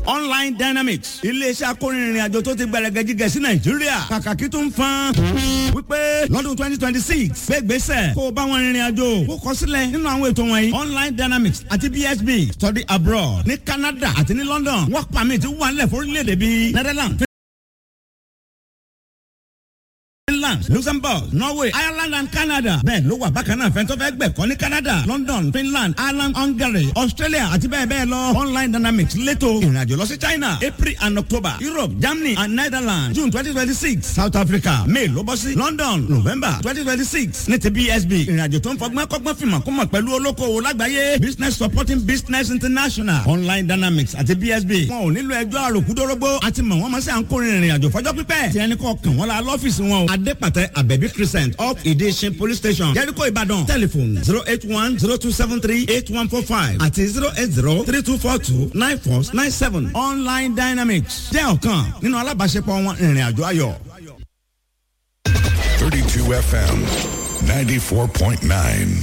online dynamics iléeṣẹ́ akórinrin àjò tó ti gbẹrẹgẹ jíjẹ sí nàìjíríà kàkàkí tó ń fan wípé lọ́dún twenty twenty six gbégbèsè kó o bá wọn rìnrìn àjò kó kọ sílẹ̀ nínú àwọn ètò wọ̀nyí online dynamics àti bsb study abroad ní canada àti ní london work permit wà nílẹ̀ fórílẹ̀-èdè bíi netherlands Finland, Luxembourg, Norway, Ireland and Canada. Bẹ́ẹ̀ ló wà bákan náà fẹ́ntọ́ fẹ́ gbẹ̀kọ́ ní Canada, London, Finland, Ireland, Hungary, Australia àti bẹ́ẹ̀ bẹ́ẹ̀ lọ. Online Dynamics létò ìrìnàjò lọ sí China, April and October, Europe, Germany and Netherlands, June twenty twenty six, South Africa, May ló bọ́ sí London, November twenty twenty six ní ti BSB. Ìrìnàjò tó ń fọgbọ́n kọ́gbọ́n fìmọ̀ kó mọ̀ pẹ̀lú olókoòwò lágbàáyé. Business Supporting Business International, Online Dynamics àti BSB. Wọn ò nílò ẹjọ́ àròkúdórógbó àti mọ̀ wọ́n mọ̀ sí à ń kórìírin ìrìnàjò fọjọ́ pípẹ́. Tí ẹni kọ́ kàn wọ́n la lọ́fíìsì wọn o. Adépàtẹ Abẹ́bí Crescent up Ìdíṣin Police Station Jericho Ìbàdàn telephone zero eight one zero two seven three eight one four five àti zero eight zero three two four two nine four nine seven online dynamics jẹ́ ọ̀kan nínú alábàáṣepọ̀ wọn ìrìn àjò ayọ̀. 32 FM 94.9.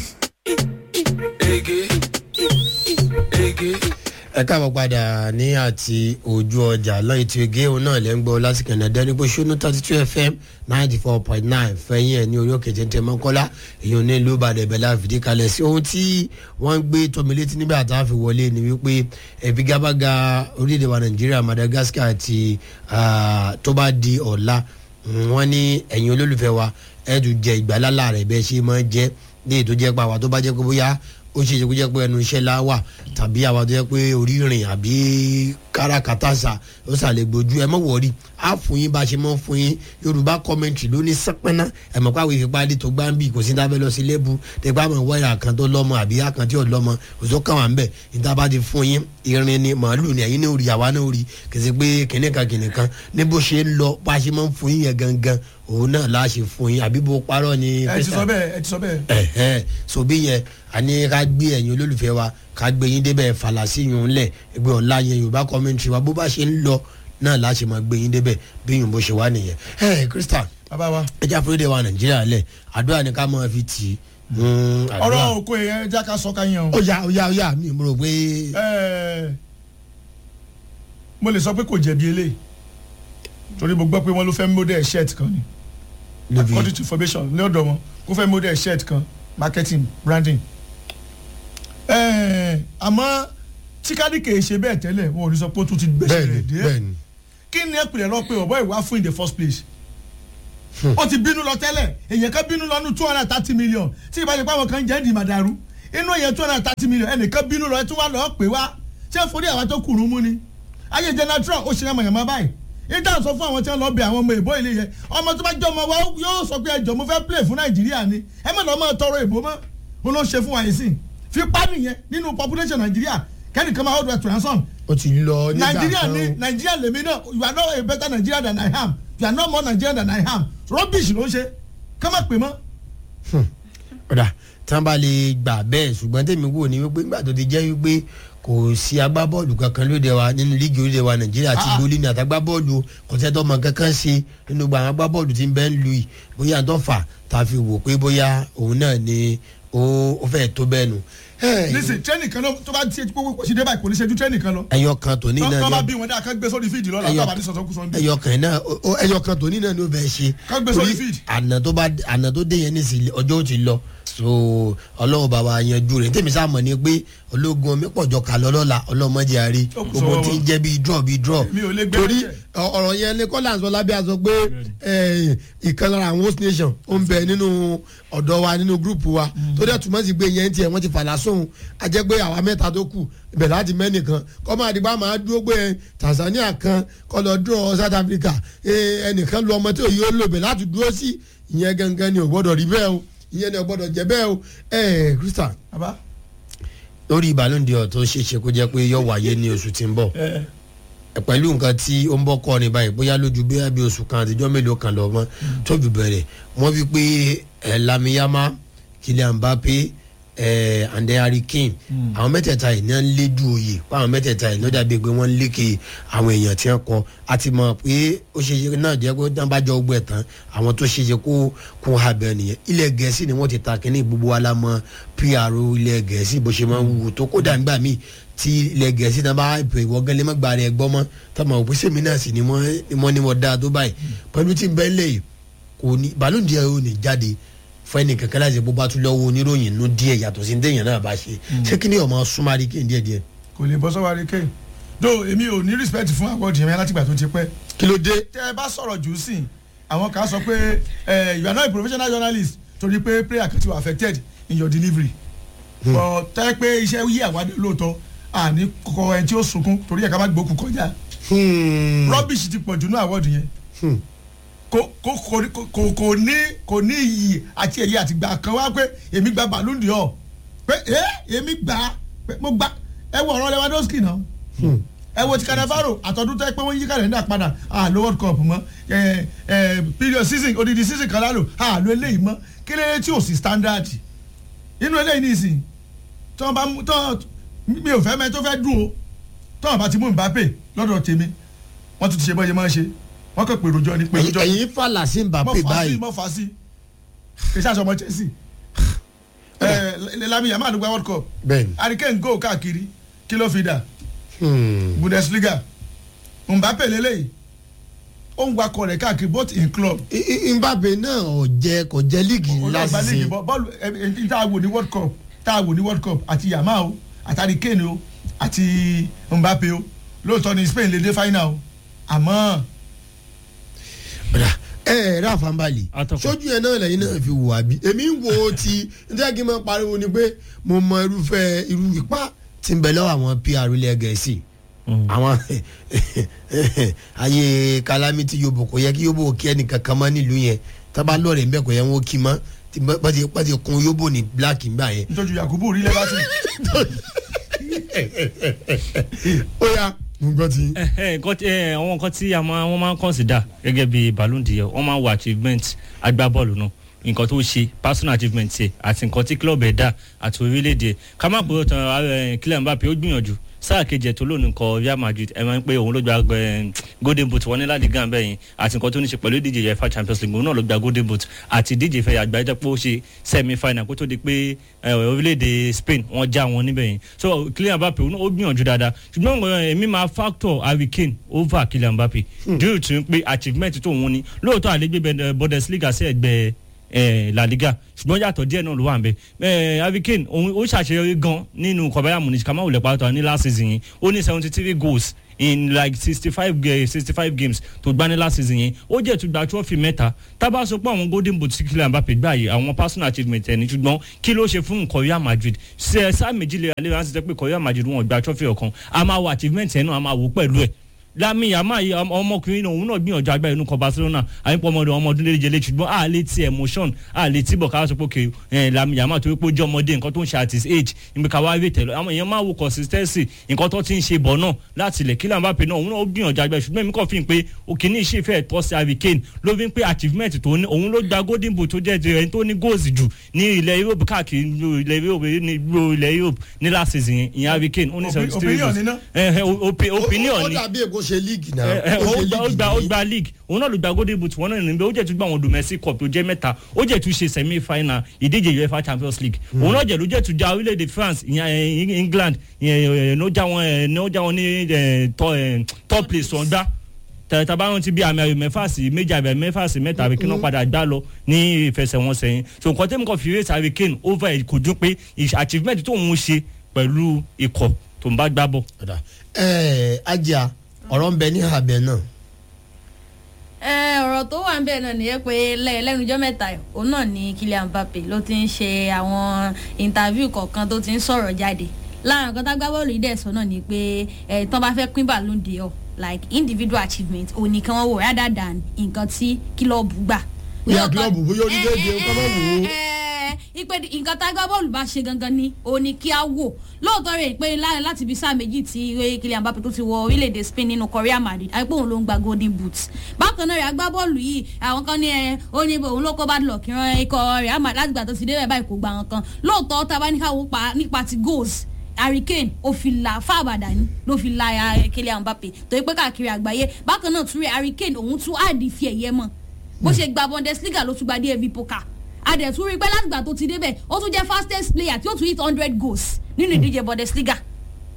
ẹ káàbọ̀ padà ní àti ojú ọjà lọ́yìn tí oge òun náà lẹ́ ń gbọ́ lásìkò ẹ̀nà dẹ́rẹ́gbó ṣónú thirty two fm ninety four point nine fẹ́yìn ẹ̀ ní orí òkè tẹ́tẹ́ mọ́kọ́lá èèyàn ní ìlú ìbàdàn ìbẹ̀lẹ̀ àfìdí kalẹ̀ sí ohun tí wọ́n ń gbé tómi létí nígbà tá a fi wọlé ni wípé ẹ̀fígábága orílẹ̀-èdè wa nàìjíríà madagascar àti tó bá di ọ̀la wọ́n ní ẹ̀yin olólùfẹ́ wa ẹ̀ẹ́dù jẹ ìgbàlálà rẹ̀ bẹ́ẹ̀ ṣe máa jẹ́ ní ètò jẹ́ pa àwa tó bá jẹ́ pé bóyá ó ṣe é ṣe kó jẹ́ pé ẹnu iṣẹ́ la wà tàbí àwa tó jẹ́ pé orí rìn àbí káràkátà sà ó sàlẹ̀ gbójú ẹ mọ̀ wọ̀rí á fún yín bá a ṣe mọ̀ fún yín yorùbá kọ́mẹ̀ntì ló ní sẹ́pẹ́ná ẹ̀ mọ̀ pàwé ìfipá dé tó gbá ń bì kò sí dábẹ́ lọ sí lẹ́bù tẹ́gbà mọ̀ wáyà kan tó lọ́mọ àbí àkàn tí ò lọ́mọ òṣó kàn wá ń bẹ̀ níta bá ti fún yín irin ni màálù ni ẹ̀yin ní orí àwa ní orí kìsì pé kìnìkan kìnìkan ní bó ṣe ń lọ bá a ṣe mọ̀ fún yín yẹn gangan òun náà la ṣe fún yín àbí bó parọ́ ni. ẹ ti sọ bẹ́ẹ̀ ẹ ti sọ bẹ́ẹ̀. ẹ̀hẹ́ so bí yẹn àní ká gbé ẹ̀yin olólùfẹ́ wa ká gbé yín débẹ̀ fàlàsí yìí ń lẹ̀ ẹgbẹ́ ọ̀la yẹn yorùbá kọ́mẹ́ntì wa bó bá ṣe ń lọ náà la ṣe máa gbé yín débẹ̀ bí yìí bó ṣe wá nìyẹn. ẹ krista bàbá wa. ẹ jẹ́ àforídé wa nàìjíríà lẹ̀ àdúrà ni ká máa fi tì í. ọ̀rọ̀ òkú yẹn já ká sọ ká yan o. ó yá ó yá ó yá mi mo rò pé. Ẹ, mo lè sọ pé kò jẹ̀bi eléyìí torí mo gbọ́ pé wọ́n ló fẹ́ model shirt kan ni níbi according to information ní ọ̀dọ̀ wọn kó fẹ́ model shirt kan marketing branding. Ẹ, àmọ́ tí kádìkè ṣe bẹ́ẹ̀ tẹ́lẹ̀ wọn ò ní sọ pé ó tún ti gbèsè bẹ́ẹ̀ni rẹ̀ dé bẹ́ẹ̀ni kí ni ẹ pèlè lọ pé ọ̀bọ̀ ìwà fún in the first place ó ti bínú lọ tẹ́lẹ̀ èyàn kan bínú lọ nù two hundred and thirty million tí ìbá ṣe pé àwọn kan jẹ́ ìdì màdàrú inú èyàn two hundred and thirty million ẹnìkan bínú lọ ẹ tún wá lọ pè wá ṣé forí àwọn tó kùrù mú ni ayé general trump ó ṣe é mọ̀yàmọ́ báyìí ìdá sọ fún àwọn tí wọ́n lọ bẹ àwọn ọmọ ìbò ilé yẹn ọmọ tó bá jẹ́ ọmọ wa yóò sọ pé ẹjọ́ mo fẹ́ play fún nàìjíríà ni ẹ mọ̀ lọ́ mọ̀ tọrọ ìbò mọ́ mo ló ń ṣe fún wa yìí sìn fipá nìyẹn nínú population nàìjíríà kẹ́nìkan máa hold to ransom ó ti lọ nígbà Nigeria kan ni o. Nigeria lèmi náà you are not a better Nigerian than I am you are not more Nigerian than I am rubbish ló ń ṣe ká má pè mọ́. ọ̀dà tí wọ́n bá lè gbà bẹ́ẹ̀ ṣùgbọ́n tèmi wò ní wípé nígbà tó ti jẹ́ wípé kò sí agbábọ́ọ̀lù kankan lóde wa nínú líìgì orílẹ̀ wa nàìjíríà àti Ah. gbólí ní àtàgbábọ́ọ̀lù kò sẹ́tọ́ ọmọ kankan ṣe nínú gbogbo àwọn agbábọ́ọ̀lù tí ń bẹ́ ń lu yìí bóyá tó fà tá a fi wò pé bóyá òun náà ni ó ó fẹ́ tó bẹ́ẹ̀ nù. nísìn training kan ló tó bá ti kó kó sí dé báyìí kò ní ṣe ju training kan lọ. ẹyọ kan tòní náà tọ́ bá ni bí wọn dáa ká gbé sórí fíìdì lọ́la Ẹyọ- tó bá ní sọ̀tọ̀ kú sọ́ndé. ẹyọ kan náà ó- ó- ẹyọ kan tòní náà ni ó bẹ̀ ṣe Ká gbé sórí Torí feed. àná tó bá àná tó dé yẹn ní ìsìlẹ̀ ọjọ́ ó ti lọ so ọlọ́run bàbá yanjú rẹ̀ tèmi sáà mọ̀ ni pé ológun omi pọ̀jọ kà lọ lọ́la ọlọ́mọdé àárí Ó kù gbogbo sọ́wọ́ tí ń wọn. jẹ́ bíi draw bíi draw Mi ò lè gbé torí lẹ́jẹ̀. ọ- ọ̀rọ̀ yẹn lè kọ́lá sọ lábẹ́ àṣọ pé eh, ìkan lára àwọn host nation ó ń bẹ nínú ọ̀dọ́ wa nínú gúrùpù wa tó dẹ̀ túmọ̀ sí pé yẹn tiẹ̀ wọ́n ti fàlà sóhun a jẹ́ pé àwa mẹ́ta tó kù ibẹ̀ láti mẹ́nìkan kọ́ máa dìbò àmọ́ dúró pé Tanzania kan kọ́ lọ dúró South Africa eh, ẹnìkan lu ọmọ tí òye ó lò bẹ̀ láti dúró sí ìyẹn gangan ni ò gbọ́dọ̀ rí bẹ́ẹ̀ o ìyẹn ni ò gbọ́dọ̀ jẹ́ bẹ́ẹ̀ o ẹ̀ Christian bàbá lórí ìbálòǹdì ọ̀ tó ṣeé ṣe kó jẹ́ pé yóò wáyé ní oṣù tí ń bọ̀ ẹ pẹ̀lú nǹkan tí ó ń bọ́ kọ́ ni báyìí bóyá lójú bí bí oṣù kan àtijọ́ mélòó kan lọ mọ́ tó fi bẹ̀rẹ̀ wọ́n fi pé ẹ̀ lamiyama Kylian Mbappe ẹ̀ and Harry Kane àwọn mẹ́tẹ̀ẹ̀ta yìí ní wọ́n lédu oyè pé àwọn mẹ́tẹ̀ẹ̀ta yìí lọ́dà bíi pé wọ́n ń lékè àwọn èèyàn tí wọ́n kọ a ti mọ̀ pé ó ṣe ṣe náà jẹ́ pé wọ́n bá jọ gbẹ̀ tán àwọn tó ṣe ṣe kó kún abẹ nìyẹn ilẹ̀ gẹ̀ẹ́sì ni wọ́n ti ta kínní gbogbo wa la mọ̀ PRO ilẹ̀ gẹ̀ẹ́sì bó ṣe máa ń wù tó kódà nígbà míì tí ilẹ̀ gẹ̀ẹ́sì náà bá pè wọ́n gẹ́lẹ́ má gba rẹ̀ gbọ́ mọ́ tọ́mọ̀ òpin sèmi náà sì ni wọ́n ní wọ́n dáa tó báyìí pẹ̀lú tí bẹ́ẹ̀ lè kò ní ballon d'or yóò ní jáde fún ẹnì kankan láti bó bá tún lọ́wọ́ oníròyìn nú díẹ̀ yàtọ̀ sí déèyàn náà bá ṣe ṣé kí ni ọmọ súnmọ́rí kí n díẹ̀ díẹ̀. kò lè bọ́ sọ́wọ́ àríkè do èmi ò ní respect fún award yẹn látìgbà tó ti pẹ́ kí ló dé. tẹ ẹ bá sọ̀rọ̀ jù sí àwọn kan sọ pé ẹ you are not a professional journalist torí pé player kan ti were affected in your delivery but tẹ́ pé iṣẹ́ yí àwádìí lóòótọ́ àní kọ ẹni tí ó sunkún torí ẹ̀ ká má gbókù kọjá rubbish ti pọ̀ jù ní award yẹn kò kò kò kò kò ní kò ní iyì àti ẹ̀yẹ àti gbà kan wá pé èmi gba ballon d'or pé ẹ èmi gbà pé mo gbà ẹ wọ ọ̀rọ̀ Lewandowski náà ẹ wo ti Cannavaro àtọ̀dún tẹ́ pé wọ́n yí kàlẹ́ndà padà àlọ́ world cup mọ́ ẹ ẹ period season odidi season kan lálò àlọ́ eléyìí mọ́ kí lóye tí ò sí standard inú eléyìí ní ìsìn tí wọ́n bá mú tọ́ mi ò fẹ́ mẹ́ tó fẹ́ dùn o tí wọ́n bá ti mú Mbappe lọ́dọ̀ tèmi wọ́n tún ti ṣe bọ́yẹ máa ń ṣe wọ́n kàn pèrò jọ ni pèrò jọ ni ẹ̀yin fàlà sí Mbappe báyìí mọ́ fà sí kì í ṣàṣọ ọmọ Chelsea ẹ Lamine Yamal gba world cup bẹ́ẹ̀ni. Harry Kane go káàkiri kí ló fi dà Bundesliga Mbappe lélẹ́yìí ó ń wakọ̀ rẹ̀ káàkiri both in club Mbappe náà ò jẹ kò jẹ líìgì ńlá olùgbà sí líìgì bọ́- bọ́ọ̀lù ẹ ẹ tá a wò ní world cup tá a wò ní world cup àti Yamal o àti Harry Kane o àti Mbappe o lóòótọ́ ni Spain lè dé final o àmọ́ ẹ ẹ rà fanbali Atọ́kùn. sójú yẹn náà lẹ́yìn náà fi wò àbí èmi ń wo ti nítorí kí n máa pariwo ni pé mo mọ irúfẹ́ irú ipá tí ń bẹ lọ́wọ́ àwọn PR ilẹ̀ gẹ̀ẹ́sì àwọn ayé calamity yobo kò yẹ kí yobo kí ẹnìkan kan mọ́ nílùú yẹn tábà lọ́ọ̀rẹ́ ń bẹ̀ kò yẹ wọ́n kí mọ́ tí bá ti bá ti kun yobo ní black ń gbà yẹn. nítorí Yakubu rí lẹ́bàtì ó yá mo gbọ́ ti. ẹ ẹ nǹkan tí ẹ àwọn nǹkan tí a máa wọ́n máa ń consider gẹ́gẹ́ bí Ballon d'Or wọ́n máa ń wo achievement agbábọ́ọ̀lù náà nǹkan tó ṣe personal achievement ẹ àti nǹkan tí club ẹ̀ dá àti orílẹ̀-èdè ẹ̀ ká má pòrò tán ẹ Kylian Mbappe ó gbìyànjú sáà kejì ẹ̀ tó lónìí nǹkan Real Madrid ẹ máa ń pé òun ló gba ẹ, golden boot wọn ní La Liga bẹ́ẹ̀ yẹn àti nǹkan tó ní ṣe pẹ̀lú ìdíje UEFA Champions League òun náà ló gba golden boot àti ìdíje ìfẹ̀yà àgbáyé jẹ́ pé ó ṣe semi final kó tó di pé ẹ, orílẹ̀-èdè Spain wọ́n já wọn níbẹ̀ yẹn so Kylian Mbappe òun náà ó gbìyànjú dáadáa ṣùgbọ́n ẹ, èmi máa factor Harry Kane over Kylian Mbappe due to pé achievement tó òun ní lóòótọ́ àlégbé Bundesliga sí ẹgbẹ́ eh, La Liga ṣùgbọ́n yàtọ̀ díẹ̀ náà ló wà nbẹ eh, Harry Kane òun ó ṣàṣeyọrí gan nínú kọ̀báyà munich kàmá òlẹ̀ pàtó ní last season yẹn ó ní seventy three goals in like sixty five sixty five games tó gbá ní last season yẹn ó jẹ́ tún gba trophy mẹ́ta tábà sọ pé àwọn golden boot tí Kylian Mbappe gbà yìí àwọn personal achievement ẹ̀ ní ṣùgbọ́n kí ló ṣe fún nǹkan Real Madrid ṣe sáà méjì lè alẹ́ ránṣẹ́ sọ pé Real Madrid wọn gba trophy ọ̀kan a máa wo achievement ẹ̀ náà a máa wò pẹ̀lú ẹ̀ Lami Yamal yìí ọmọ- ọmọkùnrin náà òun náà gbìyànjú agbára inú kan Barcelona àyìnpọ̀ ọmọdé ọmọ ọdún léje lé ṣùgbọ́n a lè ti emotion a lè ti bọ̀ ká sọ pé òkè ẹ̀ Lami Yamal torí pé ó jẹ́ ọmọdé nǹkan tó ń ṣe at his age níbi ká wá rí tẹ̀lé àwọn èèyàn máa wo consistency nǹkan tó ti ń ṣe bọ̀ náà láti ilẹ̀ Kylian Mbappe náà òun náà ó gbìyànjú agbára ṣùgbọ́n èmi kàn fi hàn pé òkè ní iṣẹ́ ìfẹ́ tọ́ sí Harry Kane ló fi ń pé achievement tó ní òun ló gba golden boot tó jẹ́ ti ẹni tó ní goals jù ní ilẹ̀ Europe káàkiri ní ilẹ̀ Europe ní ní ilẹ̀ Europe ní last season yẹn ìyẹn Harry Kane ó ní Opi- seventy three opinion goals ni ná? ẹ ẹ opi- opinion ó ni dàbí èkó ṣe líìgì náà ẹ, ẹ, ó ó ṣe gba ó líìgì gba ó nìyí. gba league òun náà ló gba golden boot wọn náà níbẹ̀ ó jẹ́ tún gba àwọn domestic cup tó jẹ́ mẹ́ta ó jẹ́ tún ṣe semi final ìdíje UEFA Champions League òun náà jẹ́ ló jẹ́ tún já orílẹ̀-èdè France ìyẹn ẹ, England ìyẹn ẹ, ní ó já wọn ẹ, ní ó já wọn ní ẹ, tọ- ẹ, top place wọn gbá tẹ̀tẹ̀ bá wọn ti bí àmì ayò mẹ́fà sí méjì àmì ayò mẹ́fà sí mẹ́ta àbí kí wọ́n padà gbá lọ ní ìfẹsẹ̀wọnsẹ̀ yẹn so nǹkan tẹ́mi kan fi race Harry Kane over ẹ̀ kò dún pé ìṣ- achievement tó ń ṣe pẹ̀lú ikọ̀ tó ń bá gbá bọ̀. Ọ̀dà. ẹ ajá ọ̀rọ̀ ń bẹ ní abẹ náà ẹ ọ̀rọ̀ tó wà ń bẹ̀ náà nìyẹn pé lẹ́- lẹ́nujọ́ mẹ́ta yìí, òun náà ni Kylian Mbappe ló ti ń ṣe àwọn interview kọ̀ọ̀kan tó ti ń sọ̀rọ̀ jáde láàrin nǹkan tágbá bọ́ọ̀lù yìí dẹ̀ sọ náà ni pé ẹ̀ tán bá fẹ́ pín Ballon d'Or like individual achievement òun nìkan wọ́n wò rather than nǹkan tí kílọ̀bù gbà. Bóyá Lóòótọ́- kílọ̀bù, bóyá orílẹ̀-èdè, ẹ, kọ́ mọ́ wò ó. ẹ, ẹ, ipe nǹkan tágbá bọ́ọ̀lù bá ṣe gangan ni òun ni kí á wò lóòótọ́ rẹ̀ pé lá- láti ibi sáà méjì tí Kylian Mbappe tó ti wọ orílẹ̀-èdè Spain nínú Real Madrid àìpé òun ló ń gba golden boot bákan náà rẹ̀ agbábọ́ọ̀lù yìí àwọn kan ní ẹ ó ní òun ló kó bad luck ran ikọ̀ Real Madrid láti gbà tó ti dé bẹ́ẹ̀ báyìí kò gba nǹkan lóòótọ́ tá a bá ní káwọ́ pa nípa ti goals Harry Kane ó fi la fáàbàdà ní ló fi la eh, Kylian Mbappe torí pé káàkiri àgbáyé bákan náà tún rẹ̀ Harry Kane òun tún àdì fi ẹ̀yẹ mọ́ bó ṣe gba Bundesliga ló tún gba DFB Pokal adẹ̀tún rí i pé látìgbà tó ti débẹ̀ ó tún jẹ́ fastest player tí ó tún hit hundred goals nínú ìdíje Bundesliga ká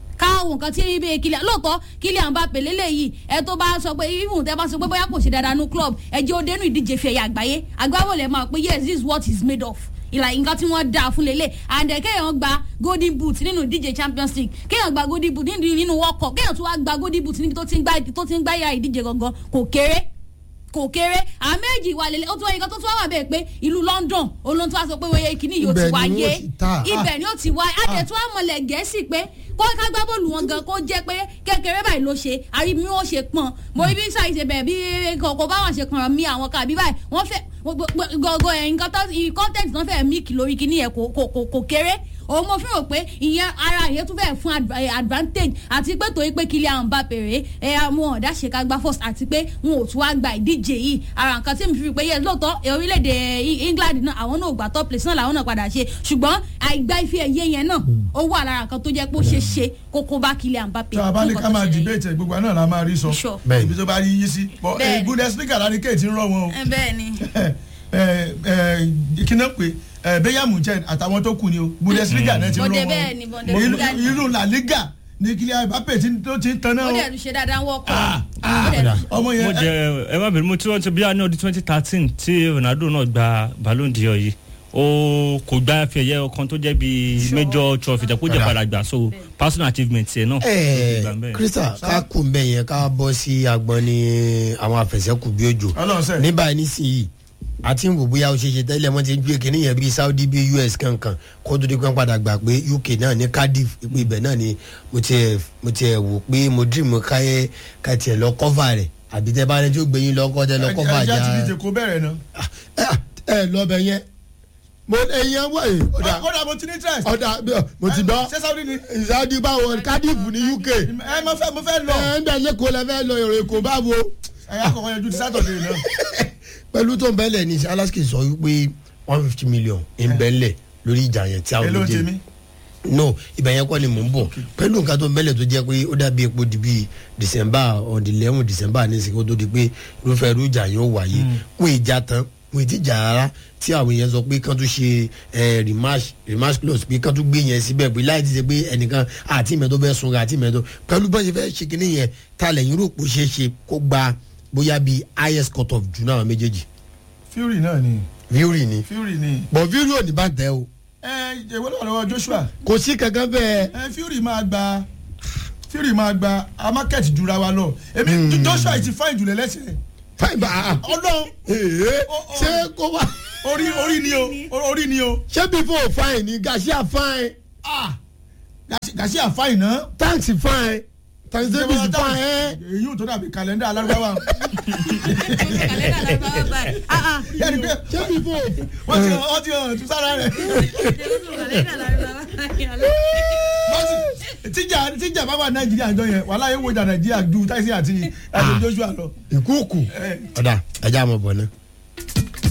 wo nǹkan tí ibi Kylian lóòótọ́ Kylian Mbappe lélẹ́yìí ẹ tó bá sọ pé even tẹ bá sọ pé bóyá kò ṣe dáadáa ní club ẹ jẹ́ ó dénú ìdíje fi ẹ̀yà àgbáyé agbábọ́ọ̀lù ẹ̀ máa pé yes this is what he is made of ìlà nǹkan tí wọ́n dáa fún lélẹ̀ and eh, kéèyàn gba golden boot nínú ìdíje champions league kéèyàn gba golden boot nínú nínú world cup kéèyàn tún wá gba golden boot níbi tó ti ń gbá tó ti ń gbá ya ìdíje gangan kò kéré kò kéré àméjì wà lélẹ̀ ó tún wá nǹkan tó tún wá wà bẹ́ẹ̀ pé ìlú london olóhùn tó wá sọ pé wọ́n kíní yóò ti Ibẹ̀ ni wáyé wọ́n ti ta. ibẹ̀ ni ó ti wáyé adẹ̀ tún wá mọ̀lẹ̀ gẹ̀ẹ́sì pé kó ká gbá bọ́ọ̀lù wọn gan kó jẹ́ pé kékeré báyìí ló ṣe àrí bí wọ́n ṣe pọ̀n mo rí bí sáyé ṣe bẹ̀rẹ̀ bí kòkó báwọn ṣe kàn mí àwọn kàbí báyìí wọ́n fẹ́ gọ́gọ́ ẹ̀ nǹkan tó content náà fẹ́ mí kì lórí kíní yẹn kò kò kò- kò kéré òun mo fi hàn pé ìyẹn ara ìyẹn tún fẹ́ fún ad- eh, advantage àti pé torí pé Kylian Mbappe rèé ẹ àwọn ọ̀dà ṣe ká gba first àti pé wọn ò tún wá gba ìdíje yìí ara nǹkan tí mi fi rí pé yẹ lóòótọ́ eh, orílẹ̀-èdè eh, England náà àwọn náà ò gba top place náà làwọn náà padà ṣe ṣùgbọ́n àìgbá ife ẹ̀yẹ yẹn náà ó wà lára nǹkan tó jẹ́ pé ó ṣe ṣe kókó bá Kylian Mbappe. tí a bá ní ká máa fún nǹkan tó ṣẹlẹ̀ yìí. debate ẹ̀ gbogbo àná la máa rí sọ Sure. Bẹ́ẹ̀ni. ibi tó bá rí yí sí but Bẹ́ẹ̀ni. eh, Bundesliga láti kéètì ń rọ wọn o ẹ bẹ́ẹ̀ ni. kí náà pé Bayern Munchen àtàwọn tó kù ni o Bundesliga náà ti ń rọ Bọ́dẹ wọn bẹ́ẹ̀ ni, o Bundesliga ni. irú La Liga ní Kylian Mbappe tí tó ti ń tan náà ó o dẹ̀ tún ṣe dáadáa ń wọ́kọ̀. Ah, Ó dẹ̀ tún- ọmọ mo yẹn jẹ ẹ má bẹ̀rẹ̀ mo tí wọ́n ti bí ní ọdún twenty thirteen tí Ronaldo náà gba Ballon d'Or yìí ó kò gba fẹ̀yẹ ọkàn tó jẹ́ bíi major trophy tẹ̀ kó jẹ́ padà gbà so personal achievement tiẹ̀ náà. ẹ Gbà bẹ́ẹ̀. krista ká kù mbẹ yẹn ká bọ́ sí agbọn ní àwọn àfẹsẹ̀kù bí òjò Ọlọ́run sẹ́. ní báyìí nísìnyí àti ń wò bóyá ó ṣe ṣe tẹ́lẹ̀ wọ́n ti ń gbé kínní yẹn bíi Saudi bíi US kankan kó tó di pé wọ́n padà gbà pé UK náà ní Cardiff pé ibẹ̀ náà ni mo tiẹ̀ mo tiẹ̀ wò pé mo dream káyé ká tiẹ̀ lọ cover rẹ̀ àbí tẹ́ bá rẹ tí ó gbé yín lọ kọ́ tẹ́ lọ cover ẹja ti já díje kó bẹ̀rẹ̀ náà ẹ ẹ lọ bẹ yẹn mo ẹyẹ wọ ẹ ọ̀dà kódà mo ti ní interest ọ̀dà mo ti gbọ́ ṣé Saudi ni Saudi báwo Cardiff ní UK ẹ mo fẹ́ mo fẹ́ lọ ẹ ń bẹ lẹ́kọ̀ọ́ lẹ́fẹ́ lọ èrò èkó báwo ẹ̀yà kọ̀ọ̀kan yanjú ti Saturday náà pẹ̀lú tó ń bẹ́lẹ̀ ní Alaska sọ wípé one fifty million ń bẹ́lẹ̀ lórí ìjà yẹn tí àwọn èló ń méjèèjì tèmi no ibẹ̀ yẹn kọ́ ni mò ń bọ̀ pẹ̀lú nǹkan tó ń bẹ́lẹ̀ tó jẹ́ pé ó dàbí epo di bíi December on the eleven December ní ìsìnkú tó di pé irúfẹ́ irú ìjà yẹn ó wáyé wọ́n ìjà tán wọ́n ti jà rárá tí àwọn yẹn sọ pé kán tó ṣe eh, rematch rematch clause pé kán tó gbé yẹn síbẹ̀ pé láì ti ṣe pé ẹnìkan àti ìmẹ́tọ́ fẹ́ sunra àti ìmẹ́tọ́ pẹ̀lú bọ́n ṣe fẹ́ ṣe kínní yẹn ta lẹ́yìn rò pé ó ṣeé ṣe kó gba bóyá bíi highest cut off jù náà méjèèjì Fury náà ni Fury ni Fury ni bọ̀ Fury ò ní bá tẹ o ẹ ìwé lọ́wọ́ lọ́wọ́ Joshua kò sí kankan bẹ́ẹ̀ ẹ Fury máa gba Fury máa gba a market jura wa lọ èmi Joshua ti fine jùlọ lẹ́sẹ̀ fine ba ah Ọlọ́run ee Ó- ó- ṣé kó wá orí orí ni o orí ni o ṣé before fine ni Garcia fine ah Garcia fine náà thanks fine thanks Davis fine ẹ èyí ò tó dàbí kàlẹ́ndà alárúbáwá kàlẹ́ndà lárúbáwá báyìí. Ah, ah. yẹ́nì pé ṣé before wọ́n ti hàn wọ́n ti hàn tún sára rẹ̀ kàlẹ́ndà lárúbáwá báyìí. bọ́sì tíjà tíjà bá wà Nàìjíríà jọ yẹn wàhálà yẹn wo ìjà Nàìjíríà ju Tyson àti àti Joshua lọ. ìkúùkù ọ̀dà ẹja àmọ̀ bọ̀ náà.